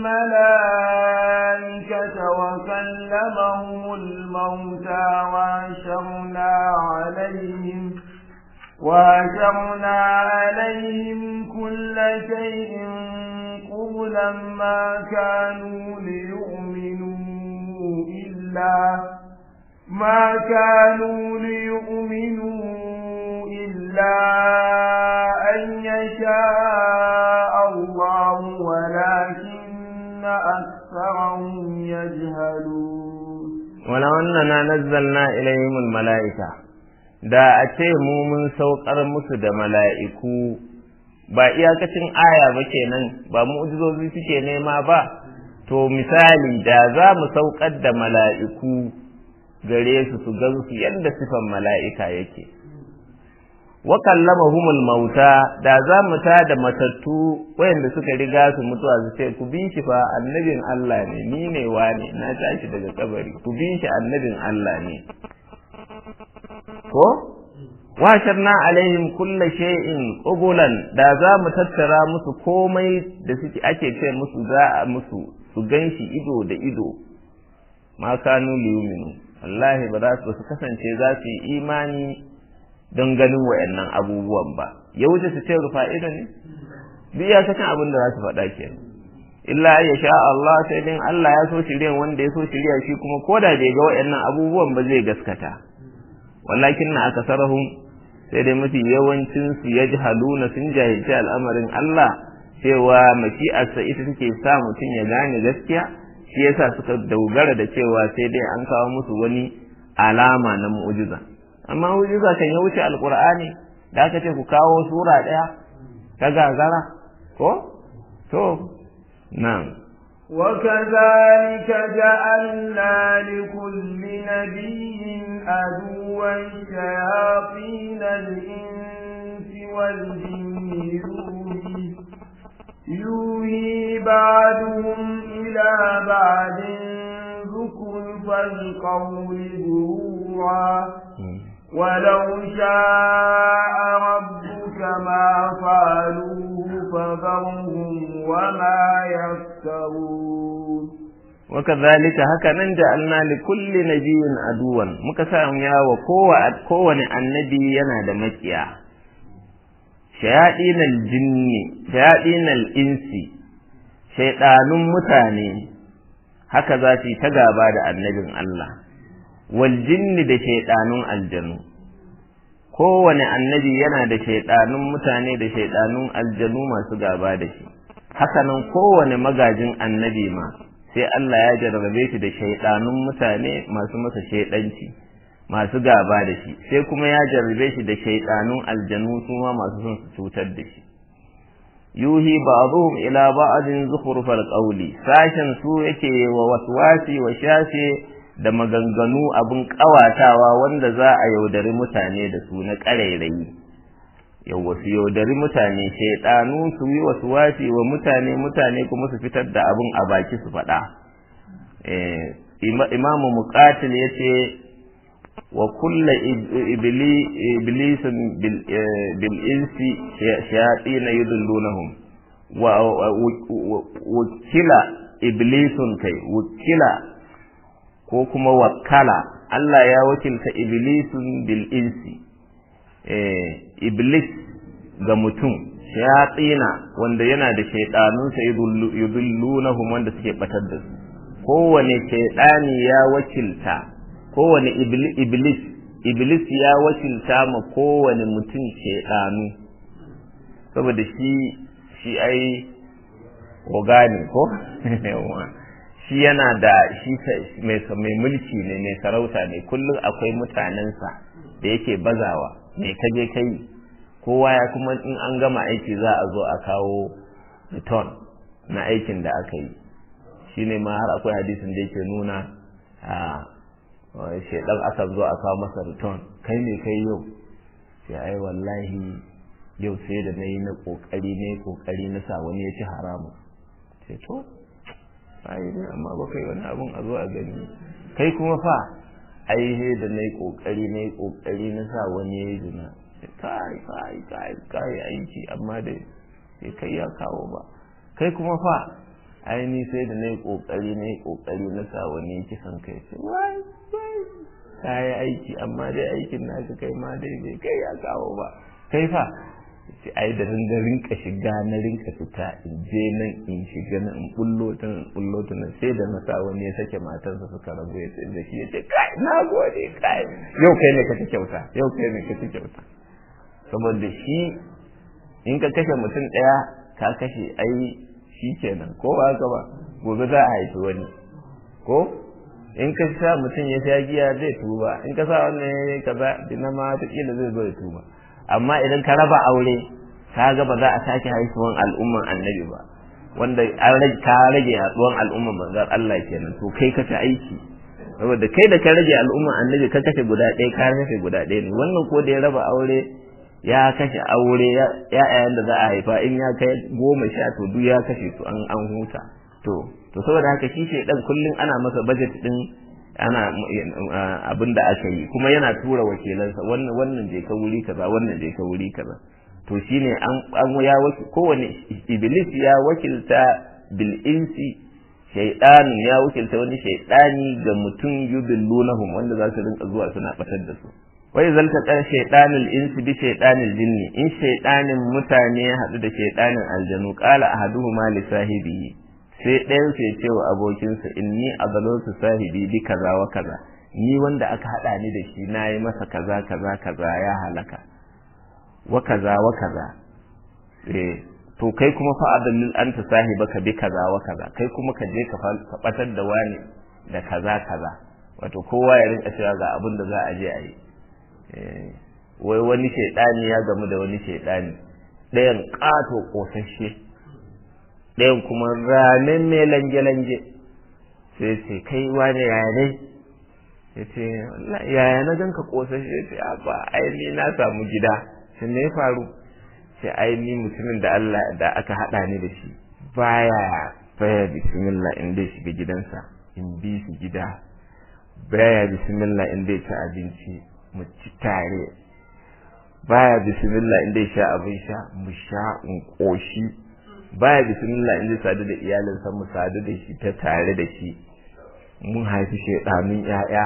الملائكة وكلمهم الموتى وأشرنا عليهم وأشرنا عليهم كل شيء قبلا ما كانوا ليؤمنوا إلا ما كانوا ليؤمنوا إلا أن يشاء الله ولكن أكثرهم يجهلون ولو أننا نزلنا إليهم الملائكة da a ce mu mun saukar musu da mala'iku ba iyakacin aya ba kenan ba mu'jizozi suke nema ba to misali da za mu saukar da mala'iku gare su su gansu yadda sifan mala'ika yake wa kallamahumul mauta da za mu ta da matattu wayanda suka riga su mutuwa su ce ku bi shi fa annabin Allah ne ni ne wane na tashi daga kabari ku bi shi annabin Allah ne ko washarna alaihim kulla shay'in qubulan da za mu tattara musu komai da suke ake ce musu za a musu su ganshi ido da ido ma kanu liyuminu wallahi ba za su kasance za su yi imani don ganin wayannan abubuwan ba ya wuce su ce rufa ido ne duk ya sakan abin da za su faɗa ke illa ya sha Allah sai dai Allah ya so shirya wanda ya so shirya shi kuma ko da bai ga wayannan abubuwan ba zai gaskata walakin na akasarahum sai dai mafi yawancin su yajhaluna sun jahilci al'amarin Allah cewa mashi'arsa ita take sa mutum ya gane gaskiya shi yasa suka dogara da cewa sai dai an kawo musu wani alama na mu'jiza amma mu'jiza kan ya wuce alqur'ani da aka ce ku kawo sura daya ta gagara ko to na'am وكذلك جعلنا لكل نبي عدوا شياطين الإنس والجن يوحي يوحي بعضهم إلى بعض زخرف القول غرورا ولو شاء ربك ما فعلوه فذرهم وما يفترون وكذلك هكذا جعلنا لكل نبي عدوا مكسام يا وكوة كون النبي ينادى مكيا شياطين الجن شياطين الإنس شيطان متاني haka za su yi ta gaba da annabin Allah wal jinni da shaiɗanun aljanu kowane annabi yana da shaiɗanun mutane da shaiɗanun aljanu masu gaba da shi hakanan kowane magajin annabi ma sai Allah ya jarrabe shi da shaidanun mutane masu masa shaidanci masu gaba da shi sai kuma ya jarrabe shi da shaidanun aljanu su ma masu son su cutar da shi yuhi ba'dhum ila ba'din zukhrufal qawli sashen su yake wa waswasi wa shashe da maganganu abin kawatawa wanda za a yaudari mutane da su na ƙarairayi yau wasu yaudari mutane shaidanu su yi wasu wasi wa mutane mutane kuma su fitar da abin a baki su faɗa imamu muqatil ya ce wa kulla iblisin bil insi shayatin yudillunahum wa wakila iblisun kai wakila ko kuma wakala Allah ya wakilta iblisun bil insi iblis ga mutum shayatsina wanda yana da shaidanunsa yudillunahum wanda suke batar da su kowane shaidani ya wakilta kowane iblis iblis ya wakilta ma kowane mutum shaidanu saboda shi shi ai ogani ko shi yana da shi mai mulki ne mai sarauta ne kullum akwai mutanensa da yake bazawa me ka je kai kowa ya kuma in an gama aiki za a zo a kawo return na aikin da aka yi shine ma har akwai hadisin da yake nuna a shedan aka zo a kawo masa return kai ne kai yau sai ai wallahi yau sai da na yi na kokari ne kokari na sa wani ya ci haramu sai to ai ne amma ba kai wani abun a zo a gani kai kuma fa ai da na yi kokari na yi kokari na sa wani ya yi zina kai kai kai kai aiki amma da sai kai ya kawo ba kai kuma fa ai ni sai da na yi kokari na yi kokari na sa wani ya kisan kai sai wai wai kai aiki amma dai aikin naka kai ma dai bai kai ya kawo ba kai fa sai ai da ringa rinka shiga na rinka fita in je nan in shiga nan in bullo ta in bullo ta nan sai da na sa wani ya sake matarsa suka rabu ya sai da shi ya ce kai na gode kai yau kai ne ka ci kyauta yau kai ne ka ci kyauta saboda shi in ka kashe mutum ɗaya ka kashe ai shi kenan ko ba haka ba gobe za a haifi wani ko in ka sa mutum ya sha giya zai tuba in ka sa wannan ya kaza dina ma wataƙila zai zo ya tuba amma idan ka raba aure ka ga ba za a sake haifuwan al'umman annabi ba wanda ka rage yaduwan al'umman manzon Allah kenan to kai ka ta aiki saboda kai da ka rage al'umman annabi ka kashe guda ɗaya ka kashe guda ɗaya ne wannan ko da ya raba aure ya kashe aure ya'yan da za a haifa in ya kai goma sha to duk ya kashe su an an huta to to saboda haka shi dan kullum ana masa budget din ana abin da aka yi kuma yana tura wakilansa wannan wannan je ka wuri kaza wannan je ka wuri kaza to shine an an ya waki kowane iblis ya wakilta bil insi shaytan ya wakilta wani shaytani ga mutum yudillunahum wanda za su rinka zuwa suna batar da su wai zalta kan shaytanul insi bi shaytanil jinni in shaytanin mutane ya hadu da shaytanin aljanu qala ahaduhuma li sahibihi sai ɗayan sai ce wa abokinsa inni azalatu sahibi bi kaza wa kaza ni wanda aka hada ni da shi nayi masa kaza kaza kaza ya halaka wa kaza wa kaza eh to kai kuma fa adallil anta sahibaka bi kaza wa kaza kai kuma ka je ka batar da wani da kaza kaza wato kowa ya rinka cewa ga abin da za a je a yi wai wani shaidani ya gamu da wani shaidani ɗayan ƙato ƙosashe ɗayan kuma ramen mai lange-lange sai ce kai wani yaya dai ya ce yaya na ganka ƙosashe ya ce ba ai na samu gida sai me ya faru sai ai ni mutumin da Allah da aka haɗa ni da shi baya baya bismillah in dai shiga gidansa in bi su gida baya bismillah in dai ci abinci mu ci tare baya bismillah in dai sha abin sha mu sha in koshi baya bismillah in dai sadu da iyalinsa mu sadu da shi ta tare da shi mun haifi shaidanun ƴaƴa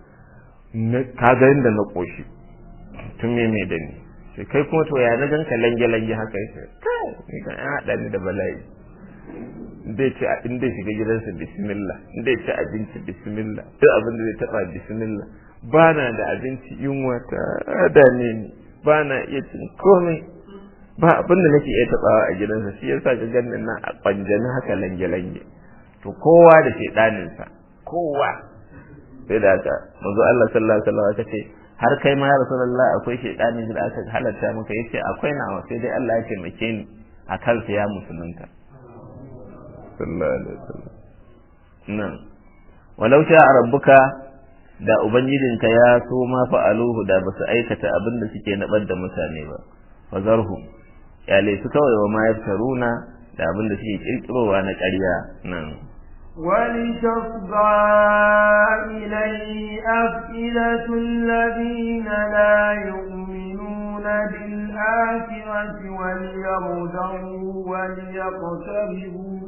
ka ga inda na koshi tun me me da ni sai kai kuma to ya na ganka lange lange haka yake kai ni kan ya hada ni da bala'i dai ce in dai shiga gidansa bismillah in dai ci abinci bismillah duk abin da zai taba bismillah ba na da abinci yunwa ta dane ni ba na iya cin komai ba abin da nake iya tabawa a gidansa shi yasa ga ganin na a kwanjani haka lange lange to to kowa da shedaninsa kowa sai da haka manzo Allah sallallahu alaihi wasallam aka ce har kai ma ya rasulullah akwai shedanin da aka halatta maka yace akwai nawa sai dai Allah ya taimake ni a kansa ya musulunta sallallahu alaihi wasallam nan walau sha rabbuka da ubangijinka ya so ma fa'aluhu da basu aikata abin da suke nabar da mutane ba fazarhu yale su kawai wa ma yaftaruna da abin da suke kirkirowa na ƙarya nan ولتصغى إليه أفئدة الذين لا يؤمنون بالآخرة وليرضوا وليقتربوا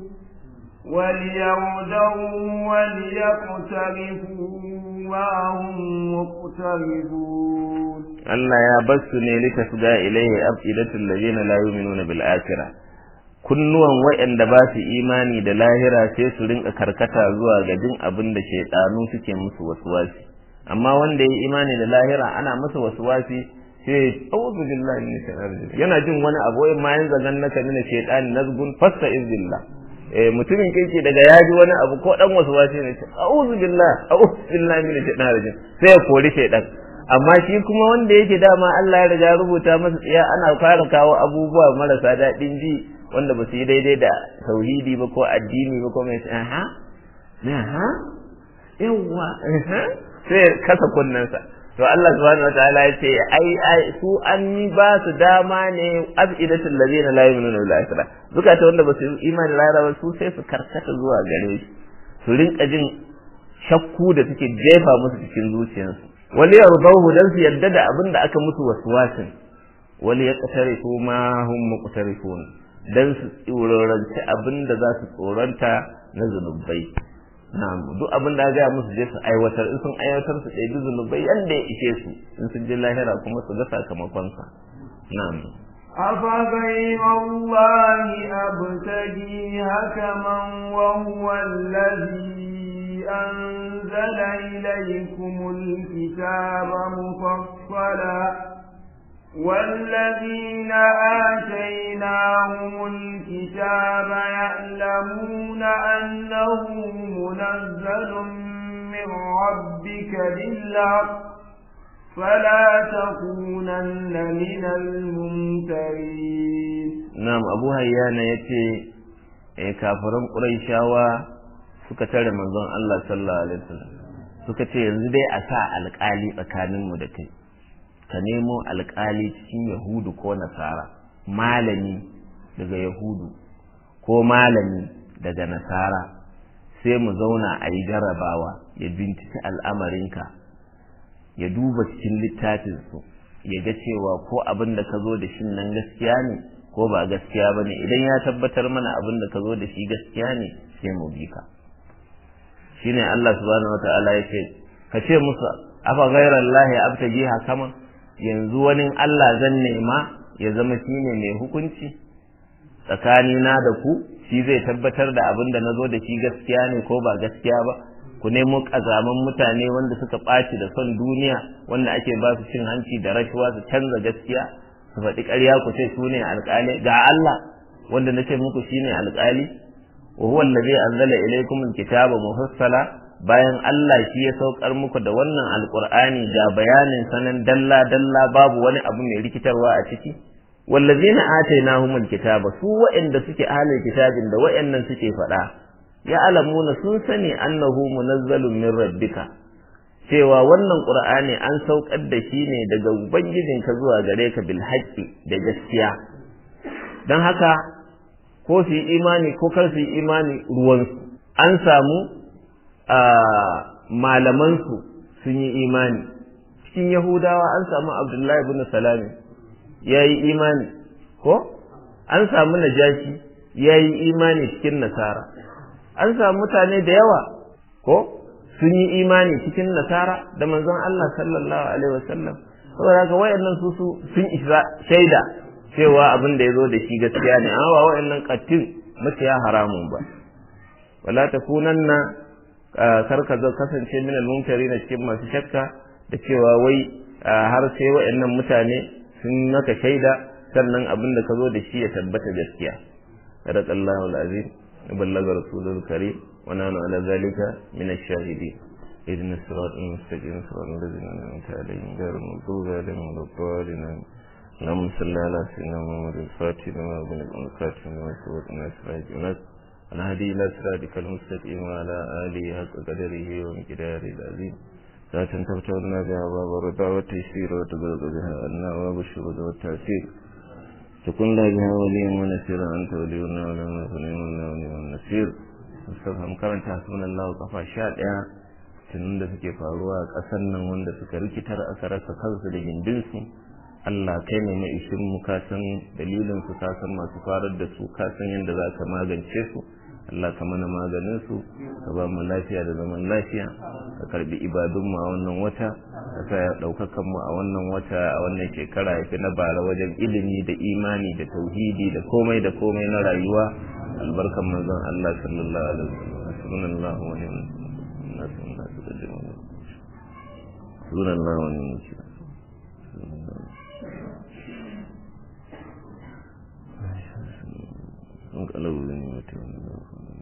وليرضوا وليقترفوا وهم مقتربون Allah ya bar su ne litasga ilayhi afidatul ladina la yu'minuna bil akhirah kunnuwan waɗanda ba su imani da lahira sai su rinka karkata zuwa ga jin abin da shaidanu suke musu waswasi amma wanda ya imani da lahira ana masa waswasi sai a'udhu billahi min shaitanir rajim yana jin wani abu wai ma yanzu gan naka mina shaitani nazgun fasta izbillah eh mutumin kirki daga yaji wani abu ko dan waswasi ne a'udhu billahi a'udhu billahi min shaitanir rajim sai ya kori shaitan amma shi kuma wanda yake dama Allah ya riga rubuta masa tsiya ana fara kawo abubuwa marasa daɗin ji wanda ba su yi daidai da tauhidi ba ko addini ba ko mai aha aha yawa sai kasa kunnensa to Allah subhanahu wataala ya ce ai ai su an yi ba su dama ne abidatul ladina la yu'minuna bil akhirah zukata wanda ba su yi imani da ba su sai su karkata zuwa gare shi su rinka jin shakku da suke jefa musu cikin zuciyarsu wali yardahu dan su yadda da abin da aka musu waswasin wali yaqtarifu ma hum muqtarifun dan su tsoronci abin da za su tsoronta na zunubai na'am duk abin da ga musu je su aiwatar in sun aiwatar su ɗebi zunubai yanda ya ishe su in sun je lahira kuma su ga sakamakon sa na'am أفغير الله أبتغي حكما وهو الذي أنزل إليكم الكتاب مفصلا والذين آتيناهم الكتاب يعلمون أنه منزل من ربك بالحق فلا تكونن من الممترين نعم أبو هيانا يتي كافرون قريشاوا suka tare manzon Allah sallallahu alaihi wasallam suka ce yanzu dai a sa alƙali tsakaninmu da kai ka nemo alƙali cikin yahudu ko nasara malami daga yahudu ko malami daga nasara sai mu zauna a yi jarabawa ya binciki al'amarinka ya duba cikin littafinsu ya ga cewa ko abin da ka zo da shi nan gaskiya ne ko ba gaskiya ba ne idan ya tabbatar mana abin da ka zo da shi gaskiya ne sai mu bi ka shine Allah subhanahu wata'ala ya ce ka ce musu afa ghairar lahi abtaji hakama yanzu wani Allah zan nema ya zama shine mai hukunci tsakanina da ku shi zai tabbatar da abin da na zo da shi gaskiya ne ko ba gaskiya ba ku nemo kazaman mutane wanda suka ɓaci da son duniya wanda ake ba su cin hanci da rashuwa su canza gaskiya su faɗi ƙarya ku ce su ne alƙali ga Allah wanda na ce muku shi ne alƙali wa huwa allazi anzala ilaykum alkitaba mufassala bayan Allah shi ya saukar muku da wannan alqur'ani ga bayanin sanan dalla dalla babu wani abu mai rikitarwa a ciki wallazina atainahumul kitaba su wa'anda suke ahlul kitabin da wa'annan suke faɗa ya alamuna sun sani annahu munazzalun min rabbika cewa wannan qur'ani an saukar da shi ne daga ubangijinka zuwa gare ka bil haqqi da gaskiya dan haka ko su yi imani ko kar su yi imani ruwansu an samu malamansu sun yi imani cikin yahudawa an samu abdullahi ibn salami ya yi imani ko an samu najashi ya yi imani cikin nasara an samu mutane da yawa ko sun yi imani cikin nasara da manzon Allah sallallahu alaihi wasallam saboda haka wayannan su su sun isa shaida cewa abin da ya zo da shi gaskiya ne amma ba wayannan kattin maciya haramun ba wala takunanna kar ka zo kasance min al-mumtarin cikin masu shakka da cewa wai har sai wayannan mutane sun maka shaida sannan abin da ka zo da shi ya tabbata gaskiya sadaqallahu al-azim بلغ رسول الكريم ونحن على ذلك من الشاهدين إذن الصراط المستقيم صراط الذين أنعمت عليهم غير المغضوب عليهم ولا الضالين اللهم صل على سيدنا محمد الفاتح لما أغلق الفاتح لما سبق الناس راجعون الهدي إلى صراطك المستقيم وعلى آله حق قدره ومقداره العظيم ذات تفتح لنا بها باب الرضا والتيسير وتغلق بها أدنى باب الشهود والتأثير تكون لا بها وليا ونسيرا أنت ولينا ولا نصرنا ولي والنسير musamman karanta hasunan Allah kafa sha ɗaya tunan da suke faruwa a ƙasar nan wanda suka rikitar aka rasa kansu da gindinsu Allah kai ne mai ishin mu ka san dalilin su ka san masu farar da su ka san yadda za ka magance su Allah ka mana maganin su ka ba mu lafiya da zaman lafiya ka karbi ibadun mu a wannan wata ka sa ya daukakan mu a wannan wata a wannan shekara ya fi na bara wajen ilimi da imani da tauhidi da komai da komai na rayuwa albarkan manzon Allah sallallahu alaihi wasallam subhanallahu wa ni'mal subhanallahu wa ni'mal انقلبوا بنعمة من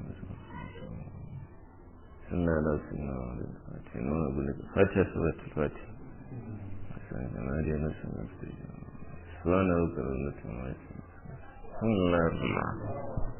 سنة لا سنة ولا الفاتحة نونا بلك فاتحة سورة الفاتحة حسنا جمالي نسنا سبحان ربك رب العزة عما يصفون الحمد لله رب العالمين